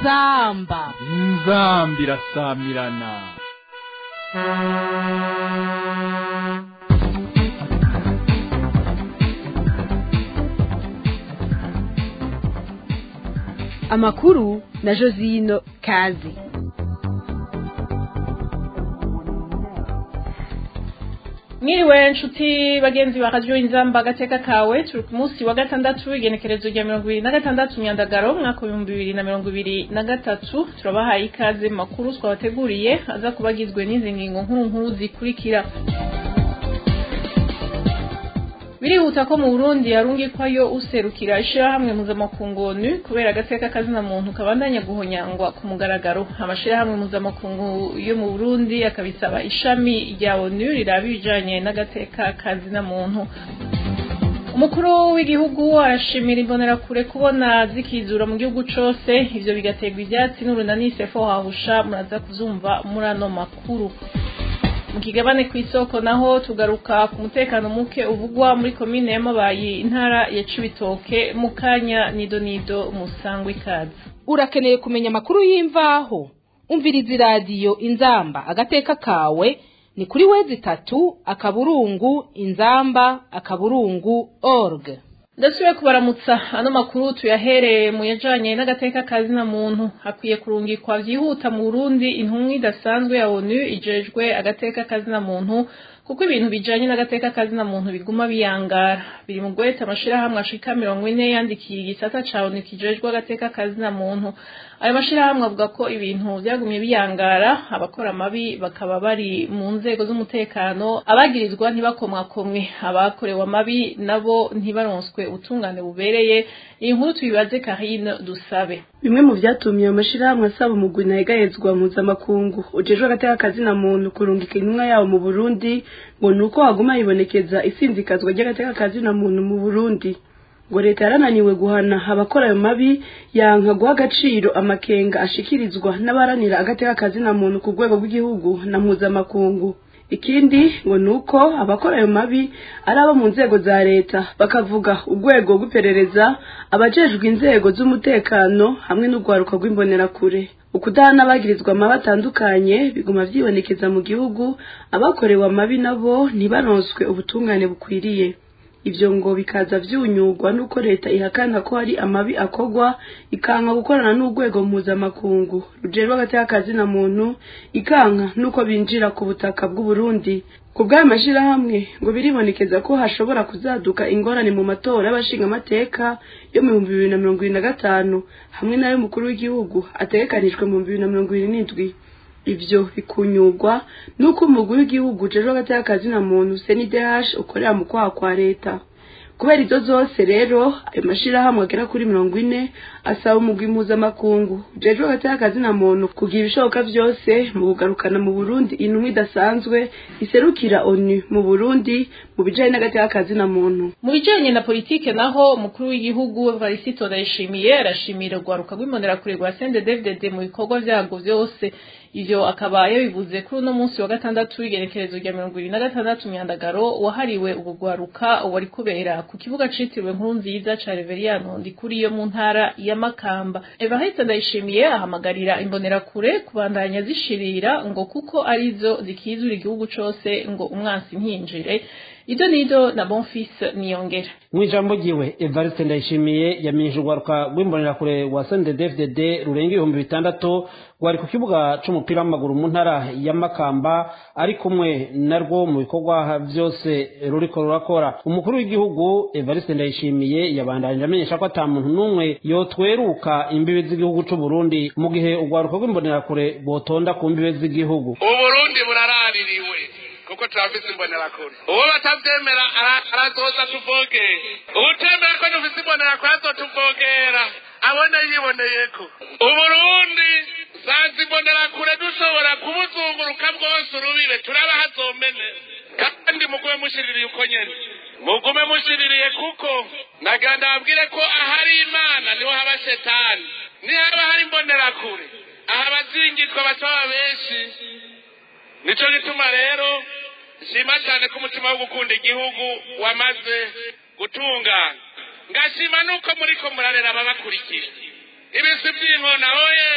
inzamba inzambi irasamirana amakuru na josino kazi mwiriwe nshuti bagenzi ba radiyo inzamba agateka kawe turi ku munsi wa gatandatu igenekerezo rya mirongo ibiri na gatandatu myandagaro umwaka w'ibihumbi bibiri na mirongo ibiri na gatatu turabahaye ikaze mu makuru twabateguriye aza kuba agizwe n'izi ngingo nkuru nkuru zikurikira birihuta ko mu burundi yarungikwayo userukira ishirahamwe mpuzamakungu onu kubera agateka kazina muntu kabandanya guhonyangwa ku mugaragaro amashirahamwe mpuzamakungu yo mu burundi akabisaba ishami rya onu riraba ibijanye n'agateka kazina muntu umukuru w'igihugu arashimira imbonerakure kubona zikizura mu gihugu cose ivyo bigaterwa ivyatsi n'urunani sefo hahusha muraza kuzumva muri ano makuru mu kigabane ku isoko naho tugaruka ku mutekano muke uvugwa muri komine y'amabayi intara ya cibitoke mu kanya nido nido musangwa ikaze urakeneye kumenya amakuru y'imvaho umviriza iradiyo inzamba agateka kawe ni kuri wezi itatu akaburungu inzamba akaburungu org ndasubiye kubaramutsa ano makuru tuyahereye mu yajanye n'agateka kazina muntu hakwiye kurungikwa vyihuta mu Burundi intumwa idasanzwe ya ONU ijejwe agateka kazina muntu kuko ibintu bijanye n'agateka kazina muntu biguma biyangara biri mu gweta amashirahamwe ashika mirongo ine yandikiye igisata ca ONU kijejwe agateka kazina muntu ayo mashirahamwe avuga ko ibintu vyagumye biyangara abakora amabi bakaba bari mu nzego z'umutekano abagirizwa ntibakomwakomwe abakorewe amabi nabo ntibaronswe ubutungane bubereye iyi nkuru tuyibaze Karine dusabe bimwe mu vyatumye ayo mashirahamwe asaba umugwi nahegayezwa mpuzamakungu ujejwe agateka kazina muntu kurungika intumwa yabo mu burundi ngo ni uko haguma hibonekeza isinzikazwa ry'agateka kazina muntu mu burundi ngo leta yarananiwe guhana abakora ayo mabi yanka guha agaciro amakenga ashikirizwa n'abaranira agateka kazina muntu ku rwego rw'igihugu na mpuzamakungu ikindi ngo ni uko abakora ayo mabi ari abo mu nzego za leta bakavuga urwego rw'iperereza abajejwe inzego z'umutekano hamwe n'urwaruka rw'imbonerakure ukudahana abagirizwa amabi atandukanye biguma vyibonekeza mu gihugu abakorewe amabi nabo ntibaronswe ubutungane bukwiriye ivyo ngo bikaza vyunyurwa nuko leta ihakana ko hari amabi akogwa ikanka gukorana n'urwego mpuzamakungu rujerwa agateka kazina muntu ikanka nuko binjira ku butaka bw'uburundi ku bw'ayo mashirahamwe ngo biribonekeza ko hashobora kuzaduka ingorane mu matora y'abashingamateka yo mu bihumbi bibiri na mirongo ibiri na gatanu hamwe n'ay'umukuru w'igihugu ategekanijwe mu bihumbi bibiri na mirongo ibiri n'indwi ivyo bikunyurwa nuko umugwi w'igihugu ujejwe agateka kazina muntu CNDH ukorera mu kwaha kwa leta kubera izo zose rero ayo mashirahamwe agera kuri mirongo ine asaba umugwi mpuzamakungu ujejwe agateka kazina muntu kugira ibishoboka vyose mu kugarukana mu Burundi intumwa idasanzwe iserukira ONU mu Burundi mu bijanye n'agateka kazina muntu mu bijanye na politike naho umukuru w'igihugu Varisito Ndayishimiye arashimira urwaruka rw'imbonerakure rwa CNDD-FDD mu bikorwa vyago vyose ivyo akaba yabivuze kuri uno munsi wa gatandatu w'igenekerezo rya mirongo ibiri na gatandatu myandagaro wahariwe ubugwaruka wari kubera ku kibuga citiriwe nkuru nziza ca Reveriyano ndikuri yo mu ntara ya Makamba Evariste Ndayishimiye ahamagarira imbonerakure kubandanya zishirira ngo kuko arizo zikizura igihugu cose ngo umwansi ntinjire ido nido na Bonfils Niyongera mu ijambo ryiwe Evariste Ndayishimiye yamenyesha urwaruka rw'imbonerakure wa CNDD-FDD rurenga ibihumbi bitandatu rwari ku kibuga c'umupira w'amaguru mu ntara ya Makamba ari kumwe narwo mu bikorwa vyose ruriko rurakora umukuru w'igihugu Evariste Ndayishimiye yabandanije amenyesha ko ata muntu n'umwe yotweruka imbibe z'igihugu c'u Burundi mu gihe urwaruka rw'imbonerakure botonda ku mbibe z'igihugu uburundi buraraririwe kuko turafise imbonerakure uwo batavyemera arazoza tuvogere uwutemera ko dufise imbonerakure azotuvogera abone yiboneyeko uburundi sanze imbonerakure dushobora kubuzunguruka bwose urubibe turaba hazomene kandi mugume mushiririye uko nyene mugume mushiririye kuko nagira ndababwire ko ahari imana niho haba shetani nihaba hari imbonerakure aha abazingirwa bacaba benshi nico gituma rero nshima cyane ko umutima wo gukunda igihugu wamaze gutungana ngashima nuko muriko murarera ababakurikira ibisi by'inkona oye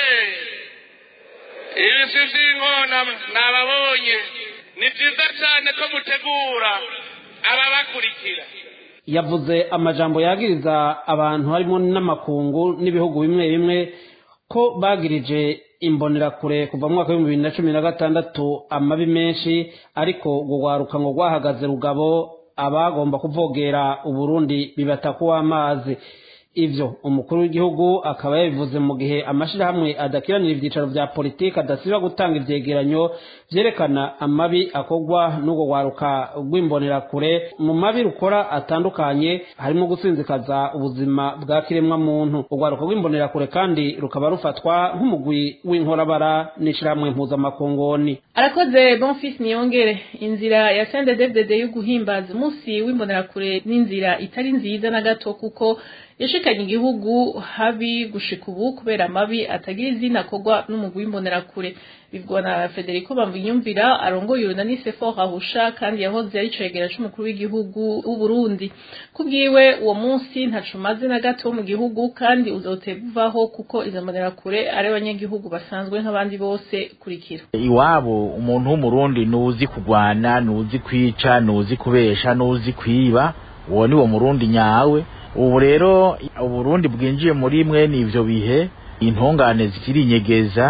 ibisi by'inkona nababonye ni byiza cyane ko mutegura ababakurikira yavuze amajambo yagiriza abantu harimo n'amakungu n'ibihugu bimwe bimwe ko bagirije imbonerakure kuva mu mwaka w'ibihumbi bibiri na cumi na gatandatu amabi menshi ariko urwo rwaruka ngo rwahagaze rugabo abagomba kuvogera uburundi bibata kuw'amazi ivyo umukuru w'igihugu akaba yabivuze mu gihe amashirahamwe adakiranira ivyicaro vya politiki adasiba gutanga ivyegeranyo vyerekana amabi akorwa n'urwo rwaruka rw'imbonerakure mu mabi rukora atandukanye harimo gusinzikaza ubuzima bwa kiremwa muntu urwaruka rw'imbonerakure kandi rukaba rufatwa nk'umugwi w'inkorabara n'ishirahamwe mpuzamakongoni arakoze bonfis niyongere inzira ya sendedevdede yo guhimbaza umunsi w'imbonerakure n'inzira itari nziza na gato kuko yashikanye igihugu habi gushika ubu kubera amabi atagira izina akorwa n'umugwi w'imbonerakure bivugwa na federico bamwiyumvira arongoye urunani sefo hahusha kandi yahoze ari cegera c'umukuru w'igihugu w'uburundi kubwiwe uwo munsi ntaco umaze na gato mu gihugu kandi uzotevaho kuko izo mbonerakure ari abanyagihugu basanzwe nk'abandi bose kurikira iwabo umuntu w'umurundi nuzi kugwana nuzi kwica nuzi kubesha nuzi kwiba uwo ni wo murundi nyawe ubu rero uburundi bwinjiye muri mwe n'ivyo bihe intungane zikirinyegeza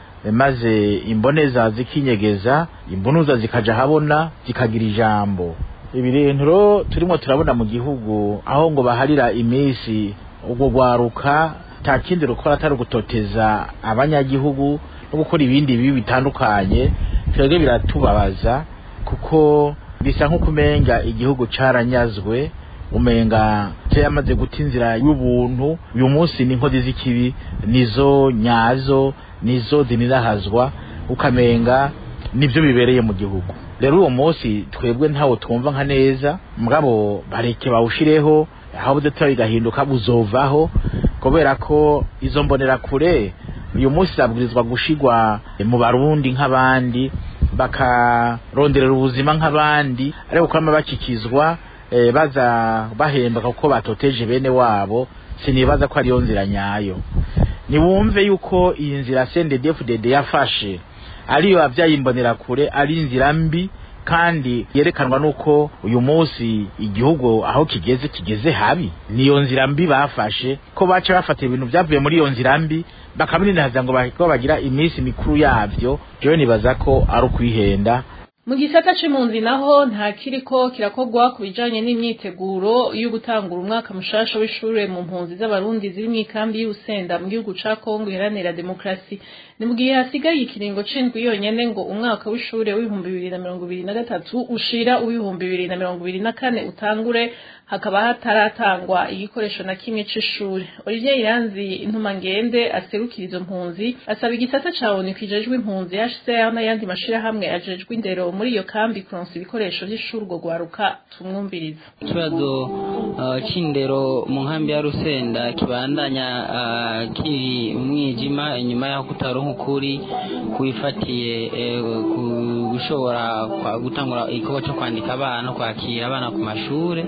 maze imboneza zikinyegeza imbunuza zikaja habona zikagira ijambo ibi rero turimo turabona mu gihugu aho ngo baharira iminsi ubwo rwaruka nta kindi rukora atari ugutoteza abanyagihugu no gukora ibindi bibi bitandukanye twebwe biratubabaza kuko bisa nk'uko umenga igihugu caranyazwe umenga yamaze guta inzira y'ubuntu uyu munsi ni inkozi z'ikibi nizo nyazo nizo zinirahazwa ukamenga nibyo bibereye mu gihugu rero uwo munsi twebwe ntawo twumva nka neza mugabo bareke bawushireho aho budatora bigahinduka buzovaho kubera ko izo mbonerakure uyu munsi zabwirizwa gushigwa mu barundi nk'abandi bakaronderera ubuzima nk'abandi ariko kwama bakikizwa eh, baza bahemba kuko batoteje bene wabo sinibaza ko ariyo nzira nyayo niwumve yuko iyi nzira CNDD-FDD yafashe ariyo abyayimbonera kure ari inzira mbi kandi yerekanwa nuko uyu munsi igihugu aho kigeze kigeze habi niyo nzira mbi bafashe ko baca bafatira ibintu byavuye muri iyo nzira mbi bakabininaza ngo ko bagira iminsi mikuru yavyo jewe nibaza ko ari ukwihenda mu gisata c'impunzi naho nta kiriko kirakorwa ku bijanye n'imyiteguro yo gutangura umwaka mushasha w'ishure mu mpunzi z'abarundi ziri mw'ikambi y'Urusenda mu gihugu ca Kongo iharanira demokrasi ni mu gihe hasigaye ikiringo c'indwi yonyene ngo umwaka w'ishure w'ibihumbi bibiri na mirongo ibiri na gatatu ushira uw'ibihumbi bibiri na mirongo ibiri na kane utangure hakaba hataratangwa igikoresho na kimwe c'ishure Olivier Iranzi intumangende aserukira izo mpunzi asaba igisata ca ONU kijejwe impunzi HCR n'ayandi mashirahamwe ajejwe indero muri iyo kambi kuronsa ibikoresho vy'ishuri urwo rwaruka tumwumviriza ikibazo uh, c'indero mu nkambi ya Rusenda kibandanya uh, kiri umwijima inyuma yaho kutaronka ukuri kwifatiye eh, gushobora gutangura igikorwa co kwandika abana kwakira abana ku mashure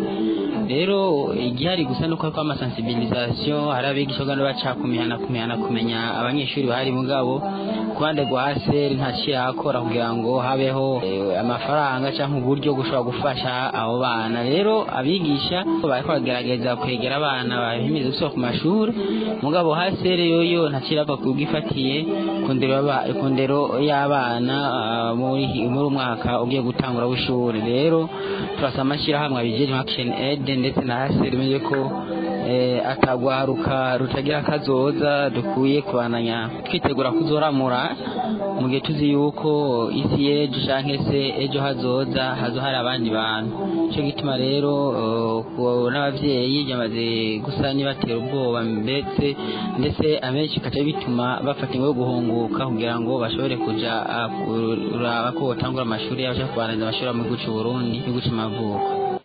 rero igihari gusa nuko hariko amasensibilisation hari abigisha uganda baca kumihana kumihana kumenya abanyeshuri bahari mugabo ku ruhande rwa haseri nta kirakora kugira ngo habeho eh, amafaranga cyangwa uburyo gushobora gufasha abo bana rero abigisha bariko bagerageza kwegera abana bahimiriza gusubira ku mashuri mugabo haseri yoyo nta kirava kubwifatiye ku ndero y'abana uh, muri muri umwaka ugiye gutangura w'ishuri rero turasaba amashyirahamwe abijeje action aid ndetse na haseri menye ko eh, atagwaruka rutagira kazoza dukwiye kubananya twitegura kuzoramura mu gihe tuzi yuko isi y'ejo canke se ejo hazoza hazo hari abandi bantu ico gituma rero uh, n'abavyeyi byamaze gusa nibatera ubwoba mbetse ndetse abenshi kaca bituma bafata ingo yo guhunguka kugira ngo bashobore kuja uh, kuraba ko botangura amashuri yabo canke kubananiza amashuri mu gihugu c'Uburundi igihugu c'amavuko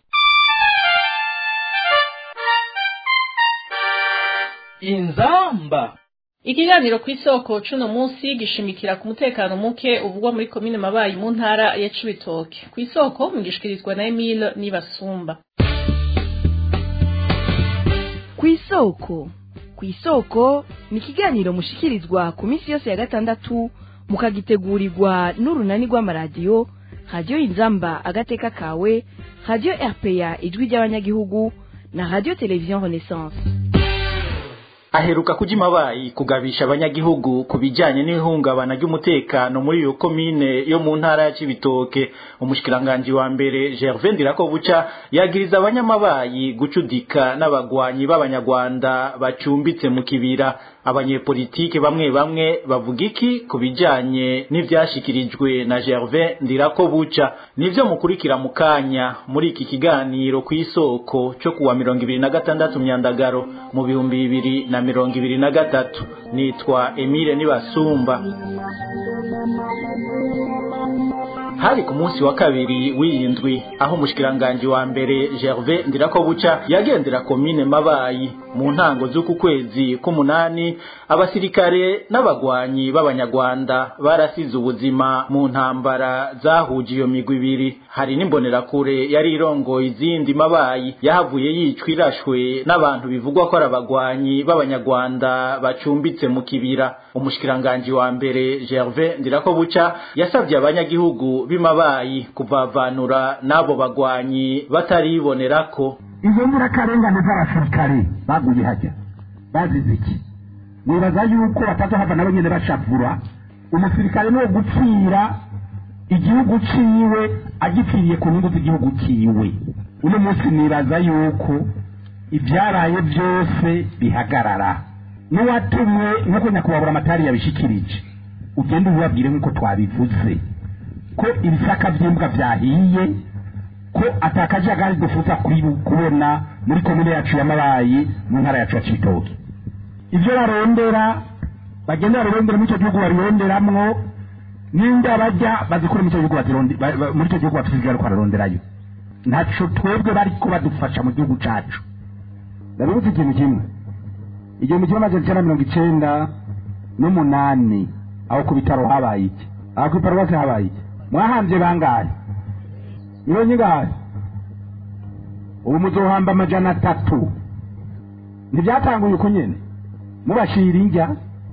inzamba ikiganiro ku isoko cuno munsi gishimikira ku mutekano muke uvugwa muri komine mabayi mu ntara ya cibitoke ku isoko mugishikirizwa na emile nibasumba ku isoko ku isoko ni ikiganiro mushikirizwa ku minsi yose ya gatandatu mukagitegurirwa n'urunani rw'amaradiyo radiyo inzamba agateka kawe radiyo rpa ijwi ry'abanyagihugu na radiyo televiziyo renaissance aheruka kuja imabayi kugabisha abanyagihugu ku bijanye n'ihungabana ry'umutekano muri iyo komine yo mu ntara ya Cibitoke umushikiranganji wa mbere Gervais Ndirakobuca yagiriza abanyamabayi gucudika n'abagwanyi b'abanyarwanda bacumbitse mu kibira abanyepolitike bamwe bamwe bavuga iki ku bijanye n'ivyashikirijwe na Gervais Ndirakobuca nivyo mukurikira mu kanya muri iki kiganiro ku isoko cyo kuwa mirongo ibiri na gatandatu myandagaro mu bihumbi bibiri na mirongo ibiri na gatatu nitwa Emile Nibasumba hari ku munsi wa kabiri w'iyindwi aho umushikiranganji wa mbere Gervais Ndirakobuca yagendera komine Mabayi mu ntango z'uku kwezi k'umunani abasirikare n'abagwanyi b'abanyarwanda barasize ubuzima mu ntambara zahuje iyo migwi ibiri hari n'imbonerakure yari irongoye izindi mabayi yahavuye yicwa irashwe n'abantu bivugwa ko ari abagwanyi b'abanyarwanda bacumbitse mu kibira umushikiranganji wa mbere Gervais Ndirakobuca yasabye abanyagihugu b'imabayi kuvavanura n'abo bagwanyi bataribonerako izo nzirakarengane z'abasirikare baguye hajya bazize iki nibaza yuko batazohava nabo nyene bashavura umusirikare ni gupfira igihugu ciwe agipfiriye ku nyungu z'igihugu ciwe uno munsi nibaza yuko ivyaraye vyose bihagarara n'uwatumwe nk'uko nyakubahura amatari yabishikirije ugende ubibabwire nk'uko twabivuze ko ibisaka vy'imbwa vyahiye ko atakajagari dufuza kubona muri komine yacu y'amabayi mu ntara yacu ya cibitoke ivyo barondera bagenda barondera muri ico gihugu baronderamwo n'inda bajya bazikure muri ico gihugu muri ico gihugu batuziga bariko bararonderayo ntaco twebwe bariko badufasha mu gihugu cacu ndabibuze ikintu kimwe igihumbi kimwe amajana icenda mirongo icenda n'umunani aho ku bitaro habaye iki aho ku iparuwasi habaye iki mwahambye bangahe mirongo ingahe ubu muzohamba amajana atatu ntibyatanguye uko nyene mubashira indya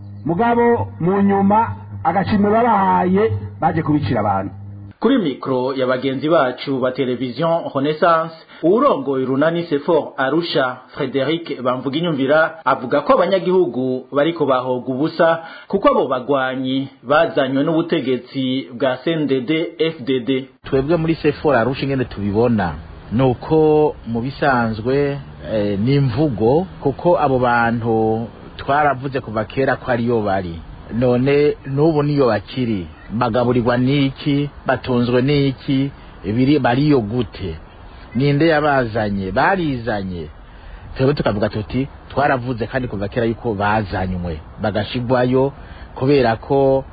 mugabo mu nyuma agashimwe babahaye baje kubicira abantu kuri mikro ya bagenzi bacu ba televizion renaissance uwurongoye urunani sefor arusha frederic bamvuga inyumvira avuga ko abanyagihugu bariko bahoga ubusa kuko abo bagwanyi bazanywe n'ubutegetsi bwa cndd fdd twebwe muri sefor arusha ingene tubibona nuko mu bisanzwe eh, ni imvugo kuko abo bantu twaravuze kuva kera ko ariyo bari none n'ubu niyo bakiri bagaburirwa n'iki batunzwe n'iki biri bariyo gute ninde yabazanye barizanye twebwe tukavuga tuti twaravuze kandi kuva kera yuko bazanywe bagashigwayo kubera ko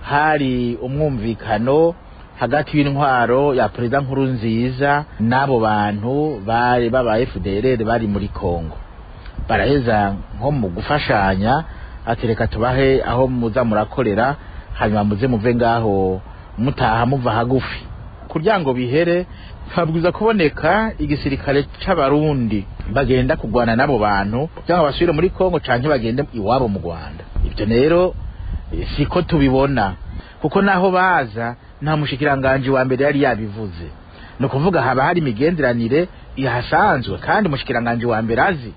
hari umwumvikano hagati y'intwaro ya perezida nkuru nziza n'abo bantu bari baba FDLR bari muri Kongo baraheza nko mu gufashanya atereka tubahe aho muza murakorera hanyuma muze muve ngaho mutaha muva hagufi kugira ngo bihere habwiza kuboneka igisirikare c'abarundi bagenda kugwana n'abo bantu cyangwa basubire muri Kongo canke bagende iwabo mu Rwanda ibyo rero siko tubibona kuko naho baza nta mushikiranganje wa mbere yari yabivuze no kuvuga haba hari imigenderanire ihasanzwe kandi mushikiranganje wa mbere azi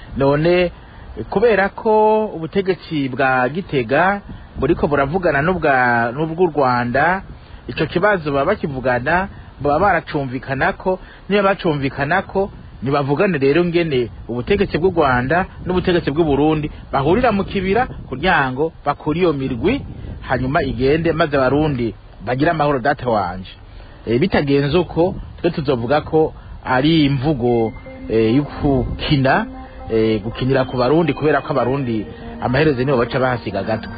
none kubera ko ubutegetsi bwa gitega buriko buravugana n'ubwa n'ubw'u Rwanda ico kibazo baba bakivugana baba baracumvikanako niba bacumvikanako nibavugane rero ngene ubutegetsi bw'u Rwanda n'ubutegetsi bw'u Burundi bahurira mu kibira kugira ngo bakuri iyo mirwi hanyuma igende maze abarundi bagira amahoro data wanje e, bitagenze uko twe tuzovuga ko ari imvugo e, y'ukukina e, gukinira ku barundi kubera ko abarundi amaherezo nibo baca bahasiga gatwe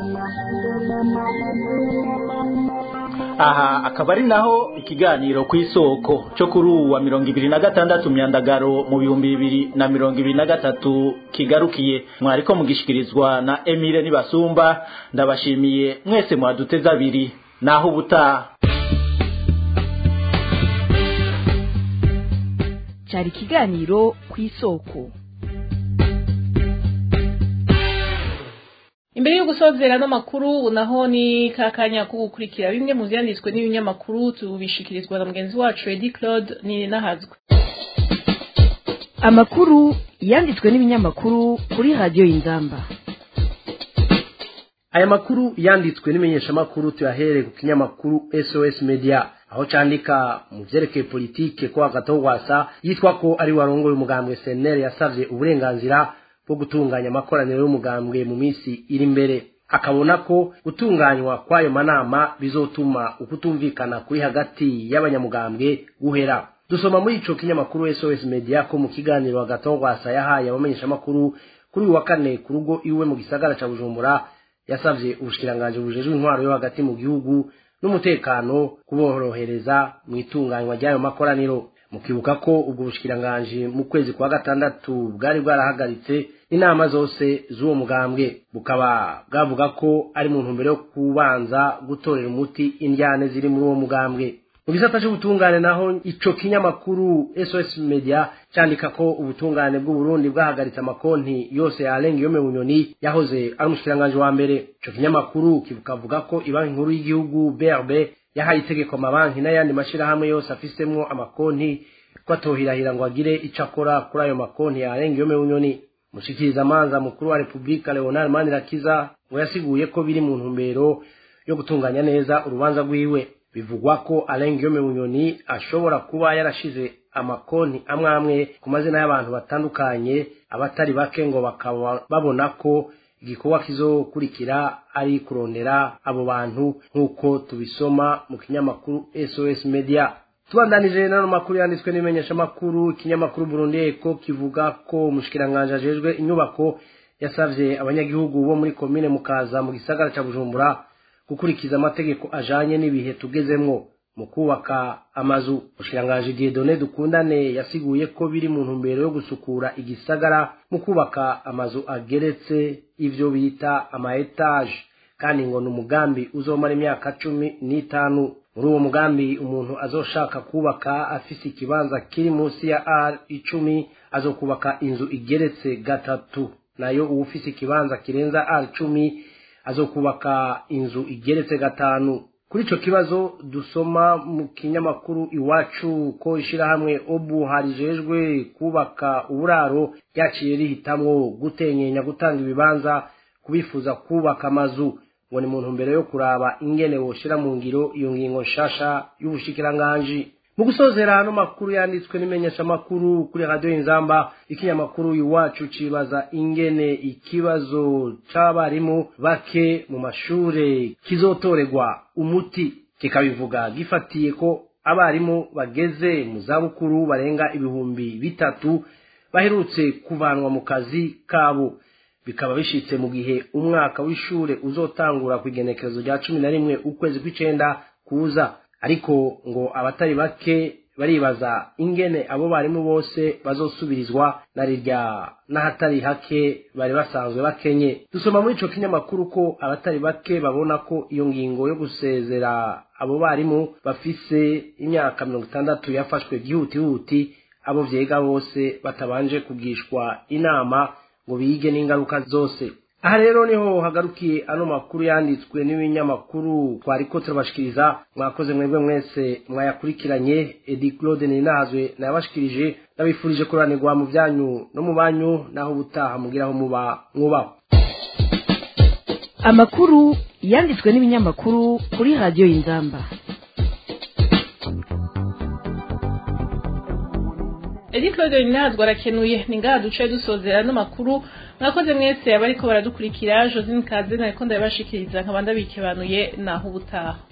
aha akaba ari naho ikiganiro ku isoko cyo kuri ubu wa mirongo ibiri na gatandatu myandagaro mu bihumbi bibiri na mirongo ibiri na gatatu kigarukiye mwariko mugishikirizwa na emile nibasumba ndabashimiye mwese mwaduteze abiri naho ubutaha cyari ikiganiro ku isoko imbere yo gusozera no makuru naho ni kakanya ko gukurikira bimwe mu vyanditswe n'ibinyamakuru tubishikirizwa na mugenzi wacu Edi Claude ni nahazwe amakuru yanditswe n'ibinyamakuru kuri radiyo y'inzamba aya makuru yanditswe n'imenyeshamakuru tuyahere ku kinyamakuru sos media aho candika mu vyerekeye politike ko hagati aho rwasa yitwa ko ari warongoye umugambwe senere yasavye uburenganzira bwo gutunganya amakoraniro y'umugambwe mu minsi iri imbere akabona ko gutunganywa kw'ayo manama bizotuma ukutumvikana kuri hagati y'abanyamugambwe guhera dusoma muri ico kinyamakuru sos media ko mu kiganiro hagati aho rwasa yahaye abamenyeshamakuru kuri uyu wa kane ku rugo iwe mu gisagara ca bujumbura yasavye ubushikiranganji bujejwe intwaro yo hagati mu gihugu n'umutekano kuborohereza mu itunganywa ry'ayo makoraniro mukibuka ko ubwo bushikiranganji mu kwezi kwa gatandatu bwari bwarahagaritse inama zose z'uwo mugambwe bukaba bwavuga ko ari mu ntumbero yo kubanza gutorera umuti indyane ziri muri uwo mugambwe mu gisata c'ubutungane naho ico kinyamakuru sos media candika ko ubutungane bw'uburundi bwahagaritse amakonti yose yarenga iyo bunyoni yahoze ari umushikiranganji wa mbere ico kinyamakuru kivuga ko ibanki nkuru y'igihugu brb yahaye itegeko amabanki n'ayandi mashirahamwe yose afisemwo amakonti ko atohirahira ngo agire ico akora kuri ayo makonti yarenga iyo bunyoni mushikirizamanza mukuru wa repubulika leonard manirakiza ngo yasiguye ko biri mu ntumbero yo gutunganya neza urubanza rwiwe bivugwa ko Alain Guillaume Bunyoni ashobora kuba yarashize amakonti amwe amwe ku mazina y'abantu batandukanye abatari bake ngo bakaba babona ko igikorwa kizokurikira ari kurondera abo bantu nk'uko tubisoma mu kinyamakuru SOS Media tubandanije n'ano makuru yanditswe n'imenyeshamakuru ikinyamakuru Burundi Eko kivuga ko umushikiranganje ajejwe inyubako yasavye abanyagihugu bo muri komine mukaza mu gisagara ca Bujumbura gukurikiza amategeko ajanye n'ibihe tugezemwo mu kubaka amazu ushirangaje Dieudonné dukundane yasiguye ko biri mu ntumbero yo gusukura igisagara mu kubaka amazu ageretse ivyo bita ama etage kandi ngo ni umugambi uzomara imyaka cumi n'itanu muri uwo mugambi umuntu azoshaka kubaka afise ikibanza kiri munsi ya r icumi azokubaka inzu igeretse gatatu nayo uwufise ikibanza kirenza r cumi azokubaka inzu igeretse gatanu kuri ico kibazo dusoma mu kinyamakuru iwacu ko ishirahamwe obu harijejwe kubaka uburaro ryaciye rihitamwo gutenyenya gutanga ibibanza kubifuza kubaka amazu ngo ni mu ntumbero yo kuraba ingene woshira mu ngiro iyo ngingo nshasha y'ubushikiranganji mu gusozera ano makuru yanditswe n'imenyeshamakuru kuri radiyo inzamba ikinyamakuru iwacu cibaza ingene ikibazo c'abarimu bake mu mashure kizotorerwa umuti kikabivuga gifatiye ko abarimu bageze mu zabukuru barenga ibihumbi bitatu baherutse kuvanwa mu kazi kabo bikaba bishitse mu gihe umwaka w'ishure uzotangura ku igenekerezo rya cumi na rimwe ukwezi kw'icenda kuza ariko ngo abatari bake baribaza ingene abo barimu bose bazosubirizwa na rirya n'ahatari hake bari basanzwe bakenye dusoma muri ico kinyamakuru ko abatari bake babona ko iyo ngingo yo gusezera abo barimu bafise imyaka mirongo itandatu yafashwe gihutihuti abo vyega bose batabanje kugishwa inama ngo bige n'ingaruka zose aha rero niho hagarukiye ano makuru yanditswe n'ibinyamakuru twariko turabashikiriza mwakoze mwebwe mwese mwayakurikiranye edi claude ninazwe nayabashikirije ndabifurije kuranirwa mu byanyu no mu banyu naho ubutaha mugiraho muba mwubaho amakuru yanditswe n'ibinyamakuru kuri radiyo y'inzamba Edi Claude Ninazwa arakenuye ni ngaha duce dusozera no makuru mwakoze mwese abariko baradukurikira Josine Kaze nariko ndabashikiriza nkaba ndabikebanuye naho ubutaha